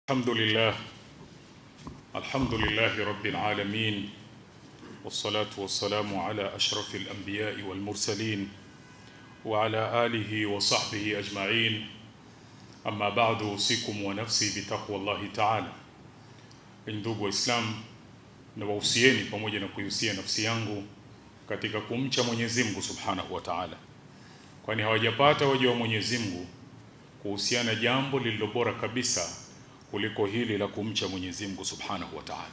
الحمد لله الحمد لله رب العالمين والصلاة والسلام على أشرف الأنبياء والمرسلين وعلى آله وصحبه أجمعين أما بعد أوصيكم ونفسي بتقوى الله تعالى ndugu waislamu na wahusieni pamoja na kuihusia nafsi yangu katika kumcha Mwenyezi Mungu Subhanahu wa Ta'ala kwani hawajapata waja wa Mwenyezi Mungu kuhusiana jambo lililo bora kabisa kuliko hili la kumcha Mwenyezi Mungu Subhanahu wa Ta'ala.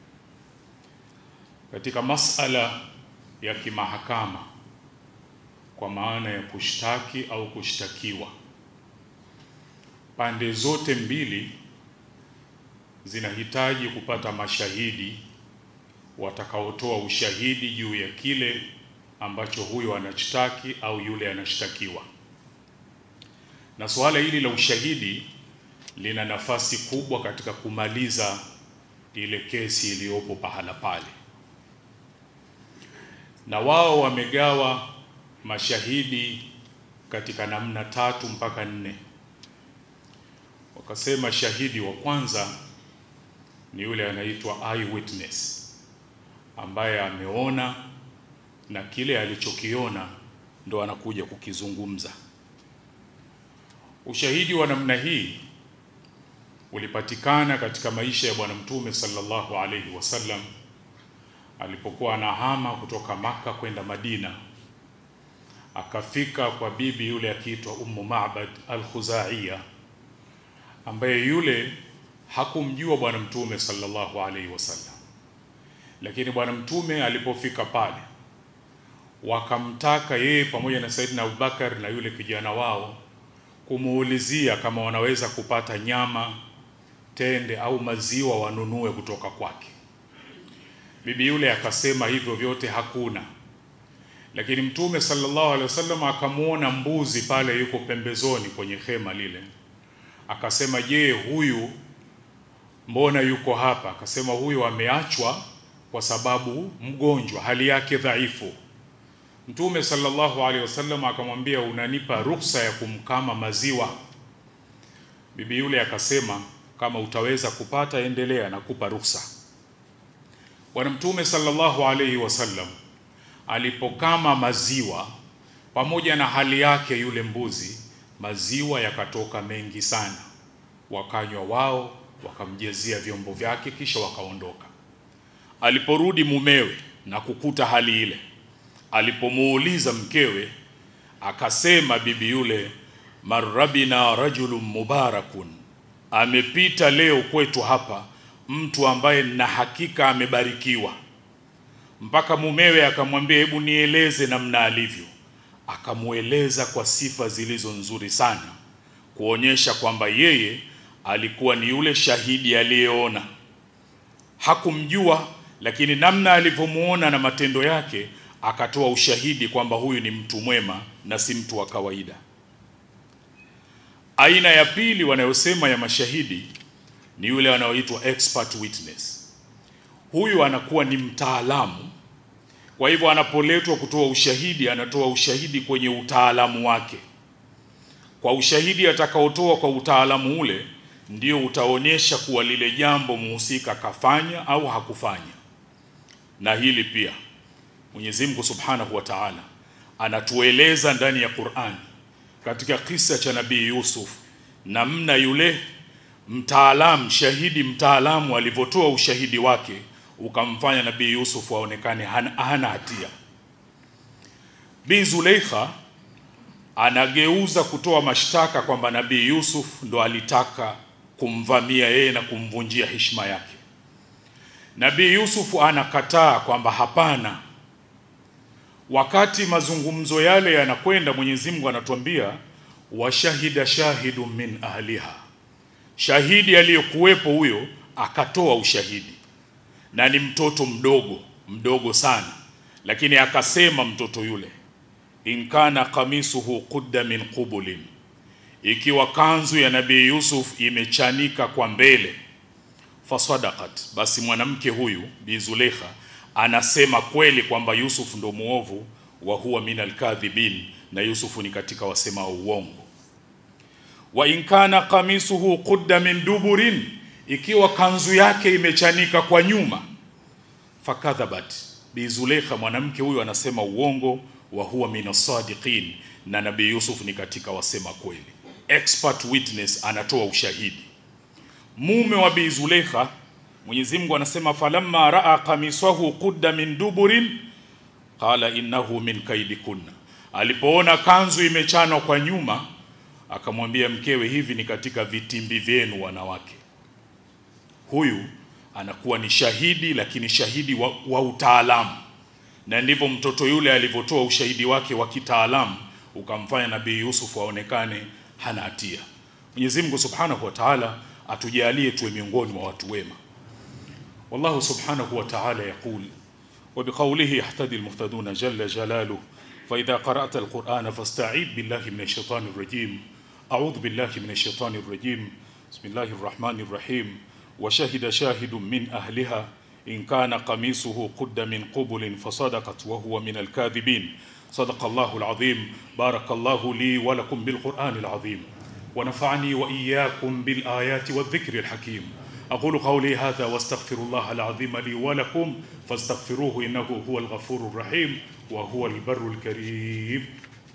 Katika masala ya kimahakama kwa maana ya kushtaki au kushtakiwa, pande zote mbili zinahitaji kupata mashahidi watakaotoa ushahidi juu ya kile ambacho huyo anashtaki au yule anashtakiwa. Na suala hili la ushahidi lina nafasi kubwa katika kumaliza ile kesi iliyopo pahala pale, na wao wamegawa mashahidi katika namna tatu mpaka nne. Wakasema shahidi wa kwanza ni yule anaitwa eyewitness ambaye ameona na kile alichokiona ndo anakuja kukizungumza. Ushahidi wa namna hii ulipatikana katika maisha ya Bwana Mtume sallallahu alaihi wasallam alipokuwa anahama kutoka Maka kwenda Madina, akafika kwa bibi yule akiitwa Ummu Ma'bad al-Khuzaiya, ambaye yule hakumjua Bwana Mtume sallallahu alaihi wasallam, lakini Bwana Mtume alipofika pale wakamtaka yeye pamoja na Saidina Abubakar na yule kijana wao kumuulizia kama wanaweza kupata nyama tende au maziwa wanunue kutoka kwake. Bibi yule akasema hivyo vyote hakuna, lakini Mtume sallallahu alaihi wasallam akamwona mbuzi pale yuko pembezoni kwenye hema lile, akasema je, huyu mbona yuko hapa? Akasema huyu ameachwa kwa sababu mgonjwa, hali yake dhaifu. Mtume sallallahu alaihi wasallam akamwambia, unanipa ruhusa ya kumkama maziwa? Bibi yule akasema kama utaweza kupata endelea, nakupa ruhusa. Bwana Mtume sallallahu alaihi wasallam alipokama maziwa pamoja na hali yake yule mbuzi, maziwa yakatoka mengi sana, wakanywa wao, wakamjezia vyombo vyake, kisha wakaondoka. Aliporudi mumewe na kukuta hali ile, alipomuuliza mkewe, akasema bibi yule, marrabina rajulun mubarakun amepita leo kwetu hapa mtu ambaye na hakika amebarikiwa. Mpaka mumewe akamwambia, hebu nieleze namna alivyo. Akamweleza kwa sifa zilizo nzuri sana, kuonyesha kwamba yeye alikuwa ni yule shahidi aliyeona. Hakumjua, lakini namna alivyomuona na matendo yake akatoa ushahidi kwamba huyu ni mtu mwema na si mtu wa kawaida. Aina ya pili wanayosema ya mashahidi ni yule wanaoitwa expert witness. Huyu anakuwa ni mtaalamu, kwa hivyo anapoletwa kutoa ushahidi, anatoa ushahidi kwenye utaalamu wake. Kwa ushahidi atakaotoa kwa utaalamu ule, ndio utaonyesha kuwa lile jambo muhusika kafanya au hakufanya. Na hili pia Mwenyezi Mungu Subhanahu wa Ta'ala anatueleza ndani ya Qur'ani katika kisa cha Nabii Yusuf, namna yule mtaalamu shahidi mtaalamu alivyotoa ushahidi wake ukamfanya Nabii Yusuf aonekane hana, hana hatia. Bi Zuleikha anageuza kutoa mashtaka kwamba Nabii Yusuf ndo alitaka kumvamia yeye na kumvunjia heshima yake. Nabii Yusuf anakataa kwamba hapana, wakati mazungumzo yale yanakwenda, Mwenyezi Mungu anatuambia washahida shahidu min ahliha, shahidi aliyekuwepo huyo akatoa ushahidi, na ni mtoto mdogo mdogo sana, lakini akasema mtoto yule, in kana kamisuhu qudda min qubulin, ikiwa kanzu ya Nabii Yusuf imechanika kwa mbele, fasadaqat, basi mwanamke huyu Bi Zuleikha anasema kweli kwamba Yusuf ndo muovu, wa huwa min alkadhibin, na Yusufu ni katika wasemao uongo. wa in kana kamisuhu qudda min duburin, ikiwa kanzu yake imechanika kwa nyuma, fakadhabat Bi Zulekha, mwanamke huyu anasema uongo, wa huwa minasadiqin, na Nabii Yusuf ni katika wasema kweli. Expert witness anatoa ushahidi. Mume wa Bi Zulekha, Mwenyezi Mungu anasema falamma raa qamisahu qudda min duburin qala innahu min kaidikunna, alipoona kanzu imechanwa kwa nyuma akamwambia mkewe, hivi ni katika vitimbi vyenu wanawake. Huyu anakuwa ni shahidi, lakini shahidi wa, wa utaalamu, na ndivyo mtoto yule alivyotoa ushahidi wake wa kitaalamu ukamfanya Nabii Yusuf aonekane hana hatia. Mwenyezi Mungu Subhanahu wa Ta'ala atujalie tuwe miongoni mwa watu wema. Wallahu Subhanahu wa Ta'ala yaqul wa biqawlihi yahtadi almuhtaduna jalla jalaluhu fa idha qara'ta alqur'ana fasta'id billahi minash shaitani rrajim a'udhu billahi minash shaitani rrajim bismillahir rahmanir rahim wa shahida shahidun min ahliha in kana qamisuhu qudda min qubulin fasadaqat wa huwa min alkadhibin صدق الله العظيم بارك الله لي ولكم بالقرآن العظيم ونفعني وإياكم بالآيات والذكر الحكيم أقول قولي هذا واستغفر الله العظيم لي ولكم فاستغفروه إنه هو الغفور الرحيم وهو البر الكريم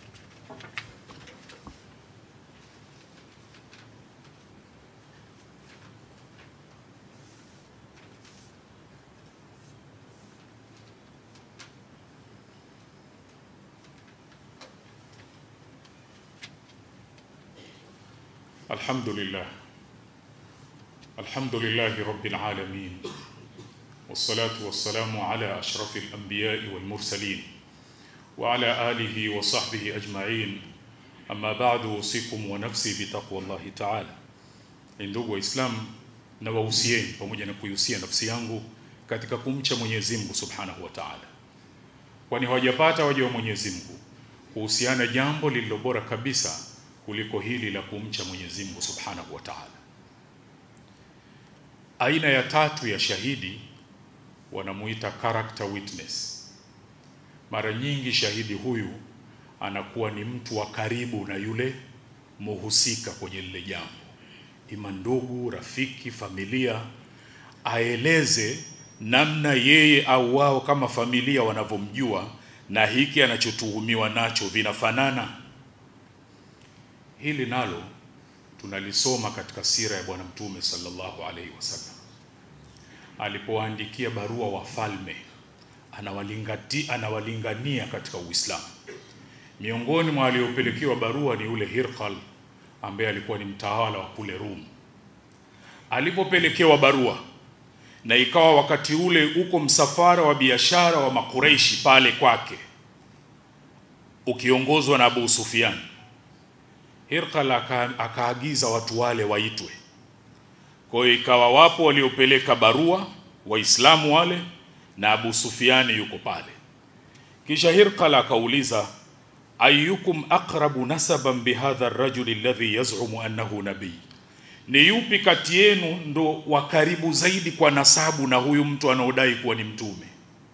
الحمد لله الحمد لله رب العالمين والصلاة والسلام على أشرف الأنبياء والمرسلين وعلى آله وصحبه أجمعين أما بعد أوصيكم ونفسي بتقوى الله تعالى ndugu waislamu na wahusieni pamoja na kuihusia nafsi yangu katika kumcha Mwenyezi Mungu Subhanahu wa Ta'ala, kwani hawajapata waja wa Mwenyezi Mungu kuhusiana jambo lililo bora kabisa kuliko hili la kumcha Mwenyezi Mungu Subhanahu wa Ta'ala. Aina ya tatu ya shahidi wanamuita character witness. Mara nyingi shahidi huyu anakuwa ni mtu wa karibu na yule muhusika kwenye lile jambo, ima ndugu, rafiki, familia, aeleze namna yeye au wao kama familia wanavyomjua na hiki anachotuhumiwa nacho vinafanana. Hili nalo tunalisoma katika sira ya Bwana Mtume sallallahu alaihi wasallam alipowaandikia barua wafalme, anawalingati anawalingania katika Uislamu. Miongoni mwa waliopelekewa barua ni yule Hirqal ambaye alikuwa ni mtawala wa kule Rum. Alipopelekewa barua na ikawa wakati ule uko msafara wa biashara wa Makureishi pale kwake ukiongozwa na Abu Sufyan. Hirqal akaagiza watu wale waitwe. Kwa hiyo ikawa wapo waliopeleka barua Waislamu wale na Abu Sufyani yuko pale. Kisha Hirqal akauliza ayyukum aqrabu nasaban bihadha ar-rajuli alladhi yaz'umu annahu nabii, ni yupi kati yenu ndo wa karibu zaidi kwa nasabu na huyu mtu anaodai kuwa ni mtume?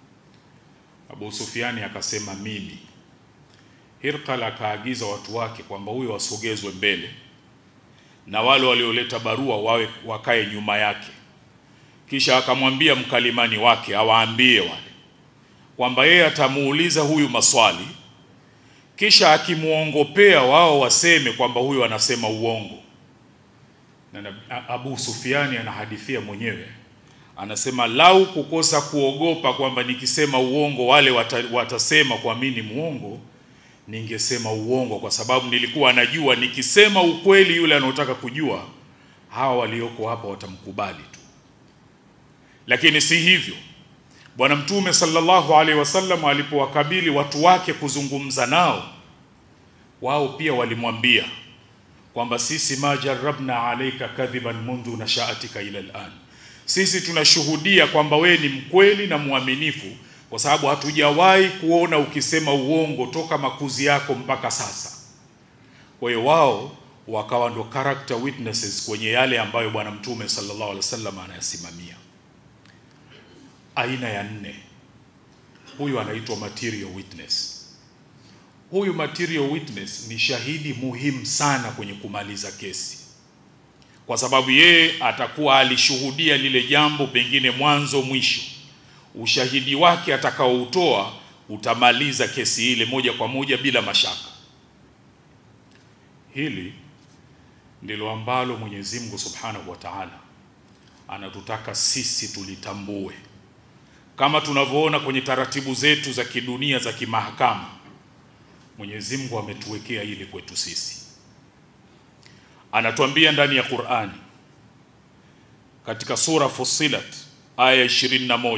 Abu Sufyani akasema mimi. Hirqal akaagiza watu wake kwamba huyo wasogezwe mbele na wale walioleta barua wawe wakae nyuma yake. Kisha akamwambia mkalimani wake awaambie wale kwamba yeye atamuuliza huyu maswali, kisha akimwongopea wao waseme kwamba huyu anasema uongo. Na Abu Sufiani anahadithia mwenyewe, anasema lau kukosa kuogopa kwamba nikisema uongo wale wata, watasema kwa mimi ni muongo ningesema uongo kwa sababu nilikuwa najua nikisema ukweli yule anaotaka kujua hawa walioko hapa watamkubali tu, lakini si hivyo. Bwana Mtume sallallahu alaihi wasallam alipowakabili watu wake kuzungumza nao, wao pia walimwambia kwamba sisi ma jarabna alaika kadhiban mundhu nashaatika ila al'an, sisi tunashuhudia kwamba we ni mkweli na mwaminifu kwa sababu hatujawahi kuona ukisema uongo toka makuzi yako mpaka sasa. Kwa hiyo wao wakawa ndo character witnesses kwenye yale ambayo Bwana Mtume sallallahu alaihi wasallam anayasimamia. Aina ya nne, huyu anaitwa material witness. Huyu material witness ni shahidi muhimu sana kwenye kumaliza kesi. kwa sababu yeye atakuwa alishuhudia lile jambo pengine mwanzo mwisho. Ushahidi wake atakaoutoa utamaliza kesi ile moja kwa moja bila mashaka. Hili ndilo ambalo Mwenyezi Mungu Subhanahu wa Ta'ala anatutaka sisi tulitambue, kama tunavyoona kwenye taratibu zetu za kidunia za kimahakama. Mwenyezi Mungu ametuwekea hili kwetu sisi, anatuambia ndani ya Qur'ani katika sura Fussilat aya 21,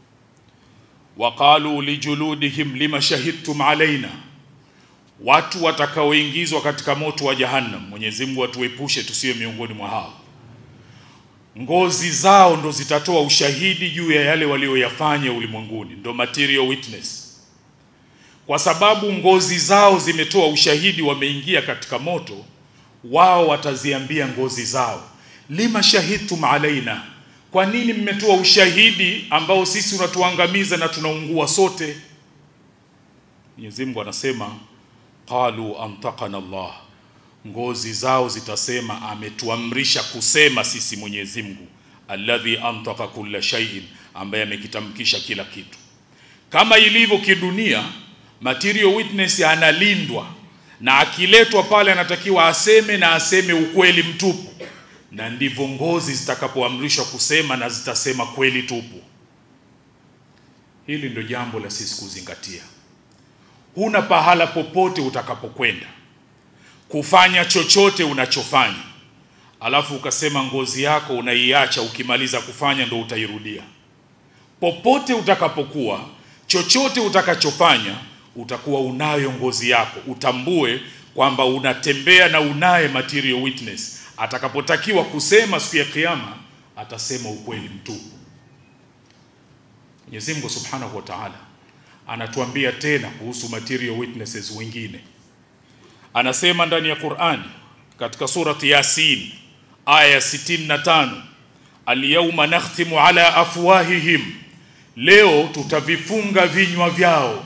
waqalu lijuludihim lima shahidtum alaina watu watakaoingizwa katika moto wa Jahannam. Mwenyezi Mungu atuepushe tusiwe miongoni mwa hao. Ngozi zao ndo zitatoa ushahidi juu ya yale walioyafanya ulimwenguni, ndo material witness. Kwa sababu ngozi zao zimetoa ushahidi, wameingia katika moto, wao wataziambia ngozi zao, lima shahidtum alaina, kwa nini mmetoa ushahidi ambao sisi unatuangamiza na tunaungua sote? Mwenyezi Mungu anasema qalu antaqana Allah, ngozi zao zitasema ametuamrisha kusema sisi Mwenyezi Mungu, alladhi antaka kulla shay'in, ambaye amekitamkisha kila kitu. Kama ilivyo kidunia, material witness analindwa na akiletwa pale anatakiwa aseme na aseme ukweli mtupu, na ndivyo ngozi zitakapoamrishwa kusema na zitasema kweli tupu. Hili ndio jambo la sisi kuzingatia. Huna pahala popote utakapokwenda kufanya chochote unachofanya, alafu ukasema ngozi yako unaiacha, ukimaliza kufanya ndo utairudia. Popote utakapokuwa, chochote utakachofanya, utakuwa unayo ngozi yako. Utambue kwamba unatembea na unaye material witness. Atakapotakiwa kusema siku ya Kiyama, atasema ukweli mtupu. Mwenyezi Mungu Subhanahu wa Ta'ala anatuambia tena kuhusu material witnesses wengine, anasema ndani ya Qur'ani katika surati Yasin aya ya 65, alyawma nakhtimu ala afwahihim, leo tutavifunga vinywa vyao,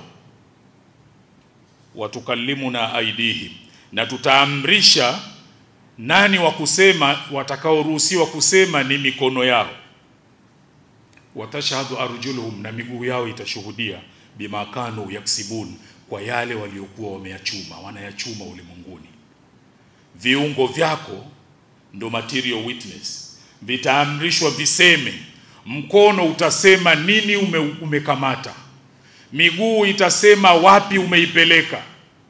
watukallimuna aidihim, na tutaamrisha nani wa kusema, watakaoruhusiwa kusema ni mikono yao, watashhadu arjuluhum, na miguu yao itashuhudia bima kanu yaksibun, kwa yale waliokuwa wameyachuma, wanayachuma ulimwenguni. Viungo vyako ndo material witness, vitaamrishwa viseme. Mkono utasema nini ume, umekamata. Miguu itasema wapi umeipeleka.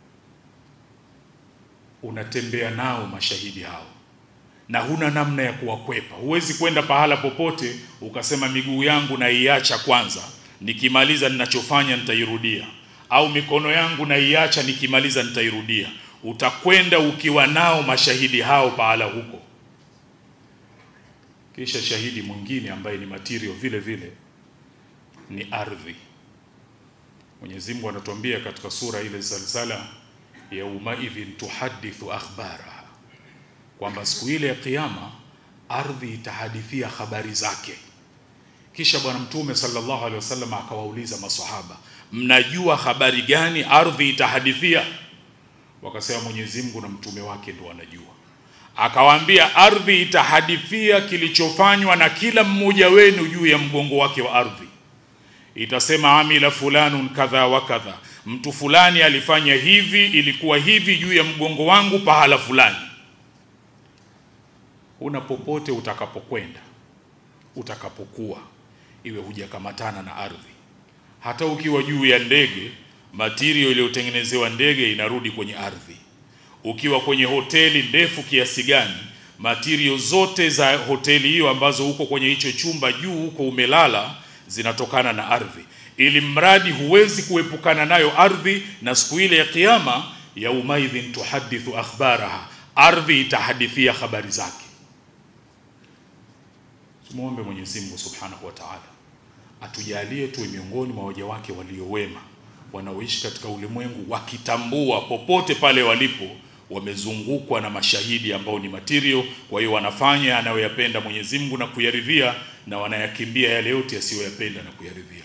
Unatembea nao mashahidi hao, na huna namna ya kuwakwepa. Huwezi kwenda pahala popote ukasema miguu yangu naiacha kwanza nikimaliza ninachofanya nitairudia, au mikono yangu naiacha, nikimaliza nitairudia. Utakwenda ukiwa nao mashahidi hao pahala huko. Kisha shahidi mwingine ambaye ni material vile vile ni ardhi. Mwenyezi Mungu anatuambia katika sura ile Zalzala, yaumaidhin tuhadithu akhbaraha, kwamba siku ile ya Kiyama ardhi itahadithia habari zake. Kisha Bwana Mtume sallallahu alaihi wasallam akawauliza maswahaba, mnajua habari gani ardhi itahadithia? Wakasema Mwenyezi Mungu na mtume wake ndio wanajua. Akawaambia, ardhi itahadithia kilichofanywa na kila mmoja wenu juu ya mgongo wake wa ardhi. Itasema amila fulanun kadha wa kadha, mtu fulani alifanya hivi, ilikuwa hivi juu ya mgongo wangu pahala fulani. Una popote utakapokwenda, utakapokuwa iwe hujakamatana na ardhi. Hata ukiwa juu ya ndege, material iliyotengenezewa ndege inarudi kwenye ardhi. Ukiwa kwenye hoteli ndefu kiasi gani, material zote za hoteli hiyo ambazo uko kwenye hicho chumba juu huko umelala zinatokana na ardhi, ili mradi huwezi kuepukana nayo ardhi. Na siku ile ya Kiyama, yaumaidhin tuhadithu akhbaraha, ardhi itahadithia habari zake. Tumuombe Mwenyezi Mungu Subhanahu wa Ta'ala atujalie tuwe miongoni mwa waja wake waliowema wanaoishi katika ulimwengu wakitambua popote pale walipo wamezungukwa na mashahidi ambao ni material. Kwa hiyo wanafanya anayoyapenda Mwenyezi Mungu na kuyaridhia, na wanayakimbia yale yote yasiyoyapenda na kuyaridhia.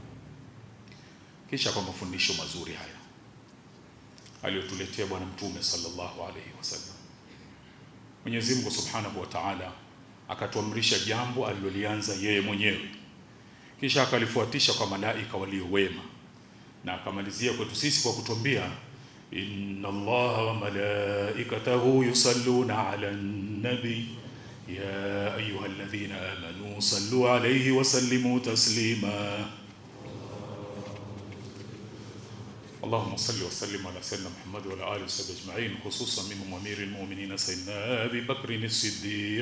Kisha kwa mafundisho mazuri haya aliyotuletea Bwana Mtume sallallahu alaihi wasallam, Mwenyezi Mungu Subhanahu wa Ta'ala akatuamrisha jambo alilolianza yeye mwenyewe, kisha akalifuatisha kwa malaika walio wema, na akamalizia kwetu sisi kwa kutuambia inna Allaha wa malaikatahu yusalluna ala nabi ya ayyuhalladhina amanu sallu alayhi wa sallimu taslima اللهم صل وسلم على سيدنا محمد وعلى اله وصحبه اجمعين خصوصا منهم امير المؤمنين سيدنا ابي بكر الصديق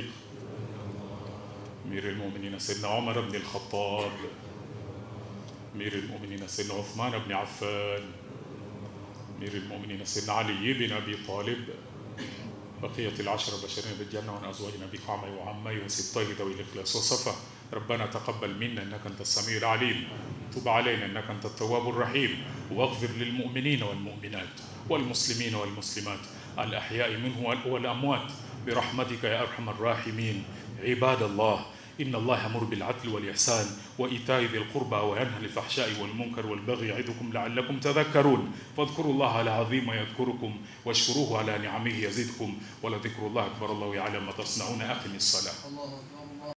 امير المؤمنين سيدنا عمر بن الخطاب امير المؤمنين سيدنا عثمان بن عفان امير المؤمنين سيدنا علي بن ابي طالب بقية العشرة بشرين بالجنة وعن أزواجنا أبي قعمي وعمي وسبطيه ذوي الإخلاص والصفا ربنا تقبل منا إنك أنت السميع العليم تب علينا إنك أنت التواب الرحيم واغفر للمؤمنين والمؤمنات والمسلمين والمسلمات الأحياء منه والأموات برحمتك يا أرحم الراحمين عباد الله إن الله يأمر بالعدل والإحسان وإيتاء ذي القربى وينهى عن الفحشاء والمنكر والبغي يعظكم لعلكم تذكرون فاذكروا الله العظيم يذكركم واشكروه على نعمه يزدكم ولذكر الله أكبر الله يعلم ما تصنعون أقم الصلاة الله أكبر